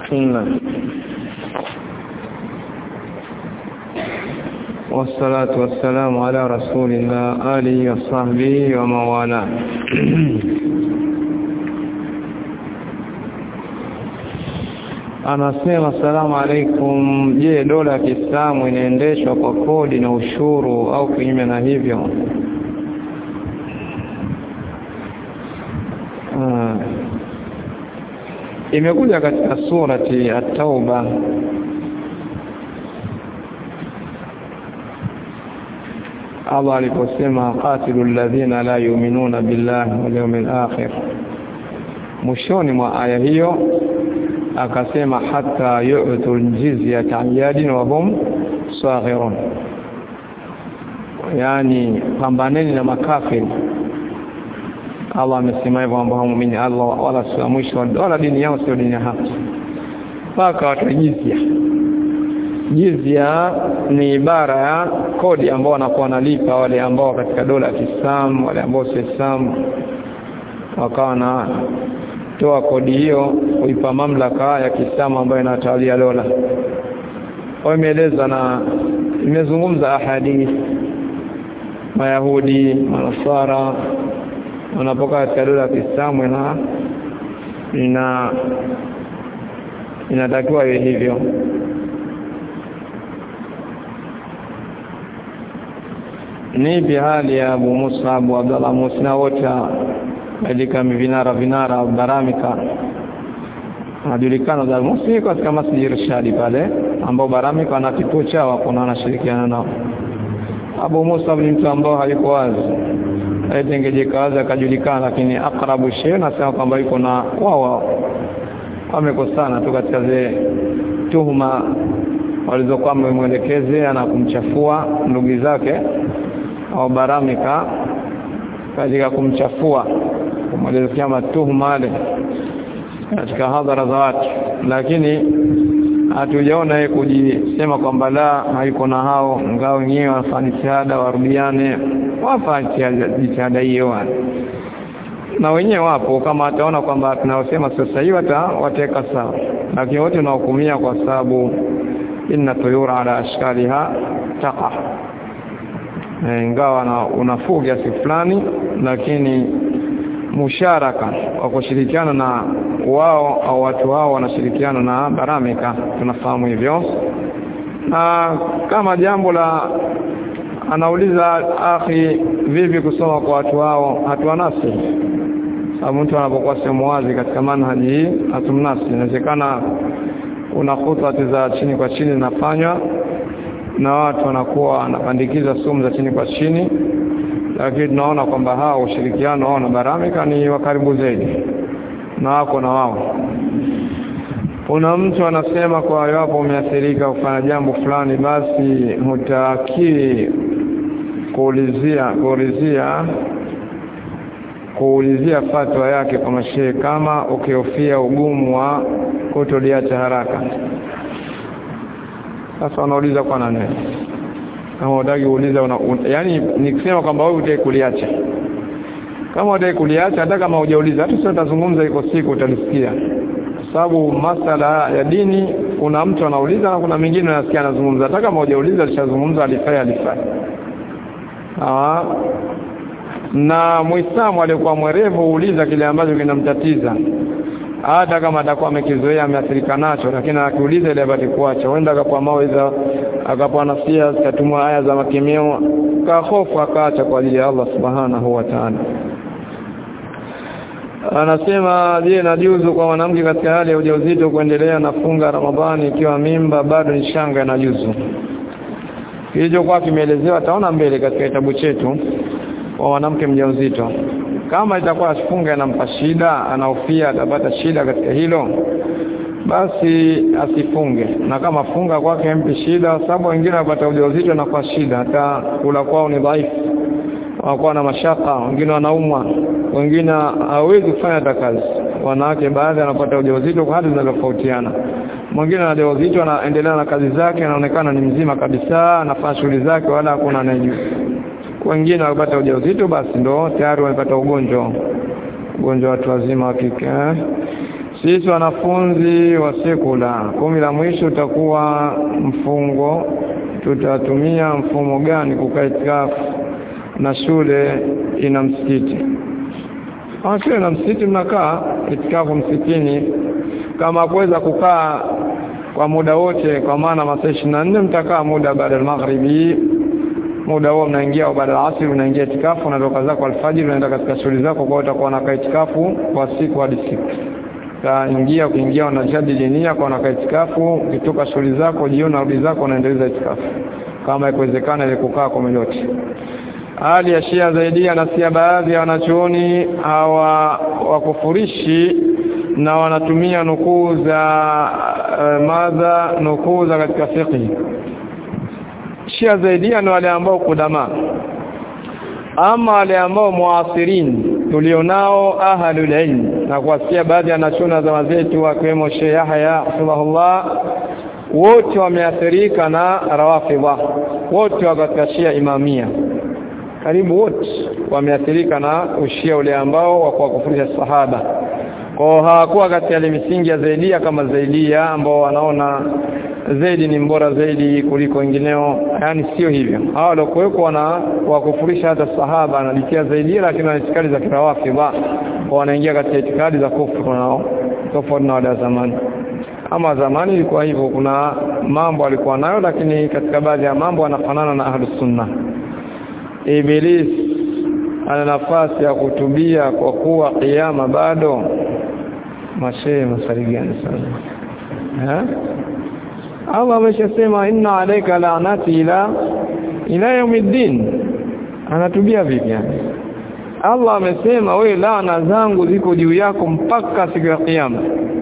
نعم والصلاة والسلام على رسول الله آله وصحبه ومن والاه anasema salamu alaikum je dola ya Kiislamu inaendeshwa kwa kodi na ushuru au kinyume na hivyo ah. imekuja katika surati at-tauba Allah aliposema qatilu alladhina la yu'minuna billahi wal yawmil akhir mwishoni mwa aya hiyo akasema hata yu'tul jizyata yadin wa hum saghirun yani pambaneni na makafiri Allah amesema hivyo ambao muumini Allah wala sio mwisho wala dini yao sio dini ya haki mpaka watu jizya jizya ni ibara ya kodi ambao wanakuwa wanalipa wale ambao katika dola ya Kiislamu wale ambao si Islam wakawa na toa kodi hiyo kuipa mamlaka ya Kiislamu ambayo inatawalia dola. Kwa imeeleza na imezungumza ahadi Mayahudi, Manasara wanapoka katika dola ya Kiislamu na ina inatakiwa iwe hivyo. Ni hali ya Abu Musa, Abu Abdallah Musa wote katika vinara vinara baramika anajulikana za Musi katika Masjid Irshadi pale ambao baramika wana kituo chao kuna wanashirikiana nao Abu Musa ni mtu ambao hayuko wazi aitengejeka wazi akajulikana lakini akrabu shay nasema kwamba yuko na wao wamekosana tu katika zile tuhuma walizokuwa wamemwelekezea na kumchafua ndugu zake au baramika katika kumchafua kumwelezea matuhuma yale katika hadhara za watu lakini hatujaona yeye kujisema kwamba la haiko na hao ngao wenyewe wafanye jitihada warudiane wafanye jitihada hiyo na wenyewe wapo kama ataona kwamba tunaosema sasa hivi watawateka sawa lakini wote tunahukumia kwa sababu inna tuyura ala ashkaliha taqa ingawa na unafuu kiasi fulani lakini musharaka wa kushirikiana na wao au watu wao wanashirikiana na baramika tunafahamu hivyo na kama jambo la anauliza akhi vipi kusoma kwa watu wao hatuanasi sababu mtu anapokuwa sehemu wazi katika manhaji hii hatumnasi inawezekana kuna khutbati za chini kwa chini zinafanywa na watu wanakuwa wanapandikiza sumu za chini kwa chini lakini tunaona kwamba hao ushirikiano wao na baramika ni wa karibu zaidi na wako na wao kuna mtu anasema kwa iwapo umeathirika kufanya jambo fulani basi hutaki kuulizia kuulizia kuulizia fatwa yake kwa mashehe kama ukihofia ugumu wa kutoliacha haraka sasa wanauliza kwa nani kama unataka kuuliza una, un, yani nikisema kwamba wewe utaki kuliacha kama utaki kuliacha hata kama hujauliza hata sasa utazungumza iko siku utalisikia sababu masala ya dini kuna mtu anauliza na kuna mwingine anasikia anazungumza hata kama hujauliza alishazungumza alifanya alifanya ah na muislamu aliyekuwa mwerevu huuliza kile ambacho kinamtatiza hata kama atakuwa amekizoea ameathirika nacho lakini akiuliza ile apate kuacha huenda akapoa mawaidha akapoa nasia zikatumwa aya za makemeo ka hofu akaacha kwa ajili ya Allah subhanahu wa ta'ala anasema je najuzu kwa mwanamke katika hali ya ujauzito kuendelea na funga Ramadhani ikiwa mimba bado ni shanga na juzu kilichokuwa kimeelezewa taona mbele katika kitabu chetu kwa mwanamke mjamzito kama itakuwa asifunga inampa shida anahofia atapata shida katika hilo basi asifunge na kama funga kwake mpi shida sababu wengine wapata ujauzito na kwa shida hata kula kwao ni dhaifu wanakuwa na mashaka wengine wanaumwa wengine hawezi kufanya hata kazi wanawake baadhi wanapata ujauzito kwa hali zinazotofautiana mwingine ana ujauzito anaendelea na kazi zake anaonekana ni mzima kabisa anafanya shughuli zake wala hakuna anayejua wengine wakipata ujauzito basi ndo tayari wamepata ugonjwa ugonjwa watu wazima wa kike sisi wanafunzi wa sekula kumi la mwisho utakuwa mfungo tutatumia mfumo gani kukaa itikafu na shule ina msikiti kama shule na msikiti mnakaa itikafu msikitini kama kuweza kukaa kwa muda wote kwa maana masaa 24 mtakaa muda baada ya magharibi muda huo mnaingia baada ya asri unaingia itikafu unatoka zako alfajiri unaenda katika shughuli zako kwa utakuwa unakaa itikafu kwa siku hadi siku utaingia ukiingia unajadili nia kwa unakaa itikafu ukitoka shughuli zako jioni rudi zako unaendeleza itikafu kama ikiwezekana ile kukaa kwa yote hali ya Shia zaidia na sia baadhi ya wanachuoni hawa wakufurishi na wanatumia nukuu za uh, madha nukuu za katika fiqh Shia zaidia ni wale ambao kudama ama wale ambao muasirin tulionao ahlul ilm na kuwasikia baadhi ya nachuna za wazetu wakiwemo Sheikh Yahya rahimahullah wote wameathirika na rawafidha wote wa katika Shia imamia karibu wote wameathirika na ushia ule ambao wa kuwakufurisha sahaba kwa hawakuwa katika ile misingi ya zaidia kama zaidia ambao wanaona zaidi ni mbora zaidi kuliko wengineo yani sio hivyo hawa waliokuwepo wana wakufurisha hata sahaba analikia zaidi lakini wana itikadi za kirawafidha wanaingia katika itikadi za kufuru nao tofauti na wale zamani ama zamani ilikuwa hivyo kuna mambo alikuwa nayo lakini katika baadhi ya mambo anafanana na ahlus sunna Iblis ana nafasi ya kutubia kwa kuwa kiyama bado mashehe masali gani sana eh Allah ameshasema inna alayka la'nati ila ila yawmiddin anatubia vipi yani Allah amesema we laana zangu ziko juu yako mpaka siku ya kiyama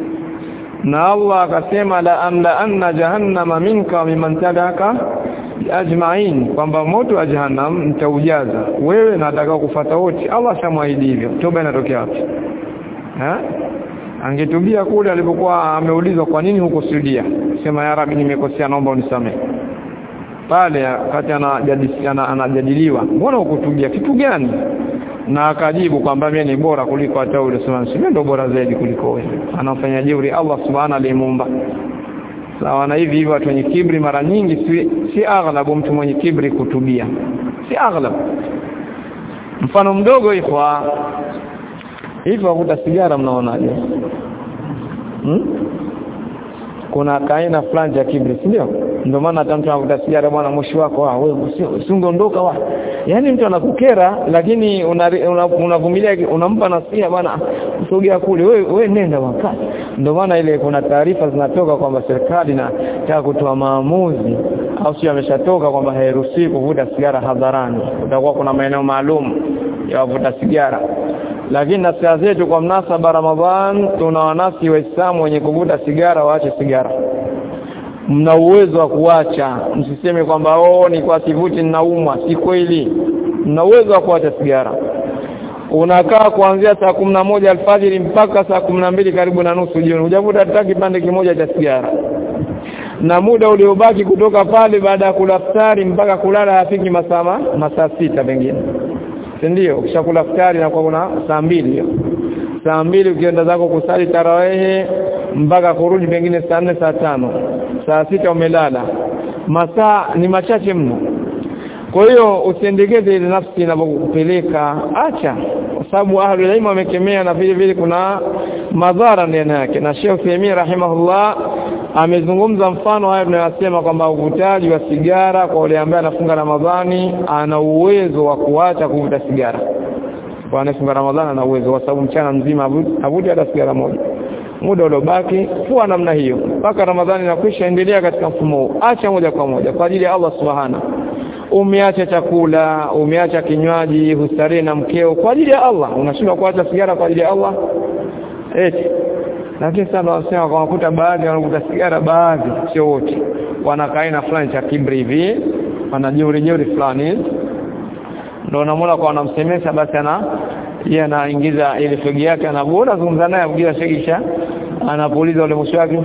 na Allah akasema la amla anna jahannama minka wa mimman tabaka ajma'in kwamba moto wa jahannam nitaujaza wewe na atakao kufuata wote Allah shamwahidi hivyo toba inatokea wapi eh angetubia kule alipokuwa ameulizwa kwa nini huko Saudia sema ya rabbi nimekosea naomba unisamehe pale wakati anajadiliana anajadiliwa mbona hukutubia kitu gani na akajibu kwamba mimi ni bora kuliko hata ule sema mimi ndo bora zaidi kuliko wewe anafanya jeuri Allah subhanahu alimuumba sawa na hivi hivi watu wenye kibri mara nyingi si, si aghlabu mtu mwenye kibri kutubia si aghlab mfano mdogo ikhwa hivi wavuta sigara mnaonaje hmm? kuna kaina fulani ya kibri si ndio ndio maana hata mtu anavuta sigara bwana moshi wako ah wewe usiondoka wa yani mtu anakukera lakini unavumilia una, una unampa nasiha bwana usogea kule wewe wewe nenda wakati ndio maana ile kuna taarifa zinatoka kwamba serikali inataka kutoa maamuzi au sio ameshatoka kwamba hairuhusiwi kuvuta sigara hadharani utakuwa kuna maeneo maalum ya wavuta sigara lakini nasiha zetu kwa mnasaba Ramadhan tuna wanasi waislamu wenye kuvuta sigara waache sigara mna uwezo wa kuacha msiseme kwamba oh ni kwa sivuti ninaumwa si kweli mna uwezo wa kuacha sigara unakaa kuanzia saa kumna moja alfajiri mpaka saa kumna mbili karibu na nusu jioni hujavuta hata kipande kimoja cha sigara na muda uliobaki kutoka pale baada ya kula iftari mpaka kulala hafiki masaa masaa sita pengine ndio ukishakula iftari na kwa kuna saa mbili hiyo saa mbili ukienda zako kusali tarawehe mpaka kurudi pengine saa nne saa tano saa sita umelala masaa ni machache mno kwa hiyo usiendekeze ile nafsi inapokupeleka acha kwa sababu ahlul ilm wamekemea na vile vile kuna madhara ndani yake na Sheikh Uthaymeen rahimahullah amezungumza mfano haya tunayosema kwamba uvutaji wa sigara kwa yule ambaye anafunga Ramadhani ana uwezo wa kuacha kuvuta sigara kwa anafunga Ramadhani ana uwezo kwa sababu mchana mzima avuti hata sigara moja muda uliobaki kuwa namna hiyo mpaka Ramadhani inakwisha endelea katika mfumo huu acha moja kwa moja kwa ajili ya Allah subhana umeacha chakula umeacha kinywaji hustarehe na mkeo kwa ajili ya Allah unashindwa kuacha sigara kwa ajili ya Allah eti lakini sana wanasema kwa makuta baadhi wanakuta sigara baadhi sio wote wanakaa aina fulani cha kibri hivi wanajeuri jeuri fulani ndio unamwona kwa wanamsemesha basi ana yeye anaingiza ile fegi yake anabuona zungumza naye abugia shegisha anapuliza ule moshi wake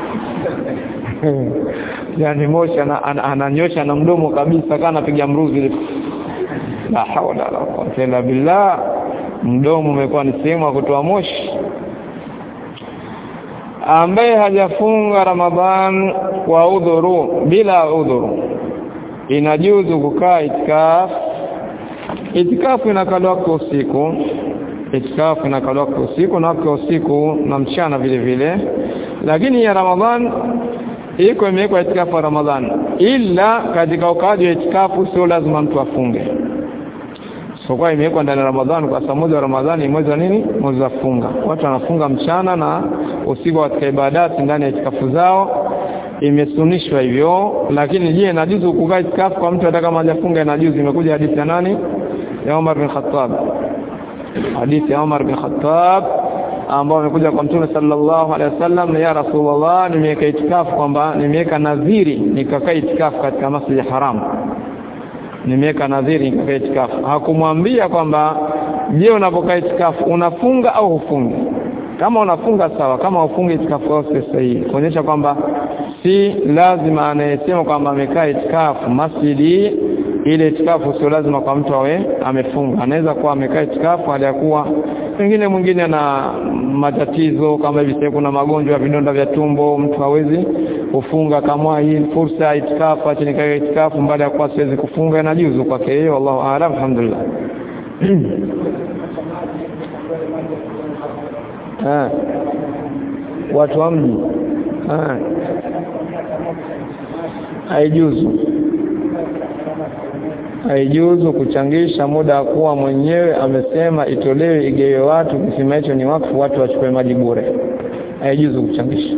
yani moshi ananyosha na mdomo kabisa kana anapiga mruzi la hawla wala quwwata illa billah mdomo umekuwa ni sehemu ya kutoa moshi ambaye hajafunga Ramadhan kwa udhuru bila udhuru inajuzu kukaa itikaf itikafu inakaliwa kwa usiku itikafu inakaliwa kwa usiku na kwa usiku na mchana vile vile lakini ya Ramadhan iko imewekwa itikafu ya Ramadhan ila katika ukaaji wa itikafu sio lazima mtu afunge so kwa imewekwa ndani ya Ramadhani kwa sababu mwezi wa Ramadhani mwezi wa nini mwezi wa funga watu wanafunga mchana na usiku katika ibadati ndani ya itikafu zao imesunishwa hivyo lakini je inajuzu kukaa itikafu kwa mtu hata kama hajafunga inajuzu imekuja hadithi ya nani ya Umar bin Khattab hadithi ya Umar bin Khattab ambao amekuja kwa Mtume sallallahu alaihi wasallam ya Rasulullah nimeweka itikafu kwamba nimeweka nadhiri nikakaa itikafu katika Masjid Haram nimeweka nadhiri nikakaa itikafu hakumwambia kwamba je unapokaa itikafu unafunga au hufungi kama unafunga sawa kama ufungi itikafu yako sahihi kuonyesha kwamba si lazima anayesema kwamba amekaa itikafu masjidi ile itikafu sio lazima kwa mtu awe amefunga anaweza kuwa amekaa itikafu hali ya kuwa pengine mwingine na matatizo kama hivi sasa kuna magonjwa ya vidonda vya tumbo mtu hawezi kufunga kama hii fursa ya itikafu acha nikae itikafu baada ya kuwa siwezi kufunga inajuzu kwake yeye wallahu aalam alhamdulillah ah watu wa mji ah haijuzu haijuzu kuchangisha muda wa kuwa mwenyewe amesema itolewe igewe watu kisima hicho ni wakfu watu wachukue maji bure haijuzu kuchangisha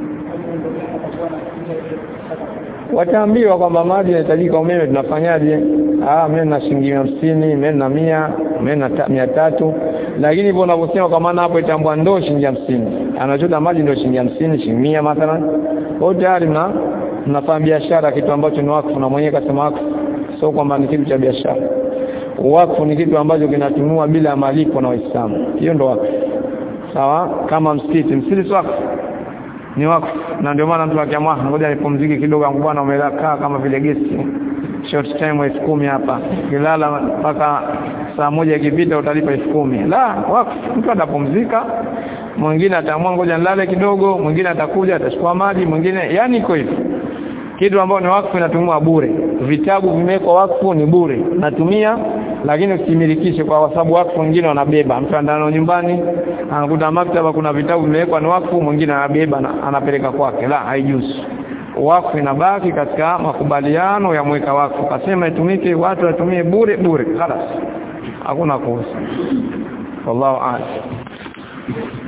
wataambiwa kwamba maji yanahitajika umeme tunafanyaje ah mimi na shilingi 50 mimi na 100 mimi na 300 lakini hivyo unavyosema kwa maana hapo itambua ndoo shilingi 50 anachota maji ndio shilingi 50 shilingi 100 mathalan au tayari mna mnafanya biashara kitu ambacho ni wakfu na mwenyewe kasema wakfu sio kwamba ni kitu cha biashara wakfu ni kitu ambacho kinatunua bila malipo na waislamu hiyo ndo wakfu sawa kama msikiti msikiti sio wakfu ni wakfu na ndio maana mtu akiamua ngoja nipumzike kidogo angu bwana umekaa kama vile gesti short time elfu kumi hapa kilala mpaka saa moja ikipita utalipa elfu kumi la wakfu mtu atapumzika mwingine ataamua ngoja nilale kidogo mwingine atakuja atachukua maji mwingine yani iko hivyo kitu ambao ni wakfu inatumia bure vitabu vimewekwa wakfu ni bure natumia lakini usimilikishe kwa sababu wakfu wengine wanabeba mtu andano nyumbani anakuta maktaba kuna vitabu vimewekwa ni wakfu mwingine anabeba na anapeleka kwake la haijuzu wakfu inabaki katika makubaliano ya mweka wakfu kasema itumike watu watumie bure bure خلاص hakuna kuhusu wallahu a'lam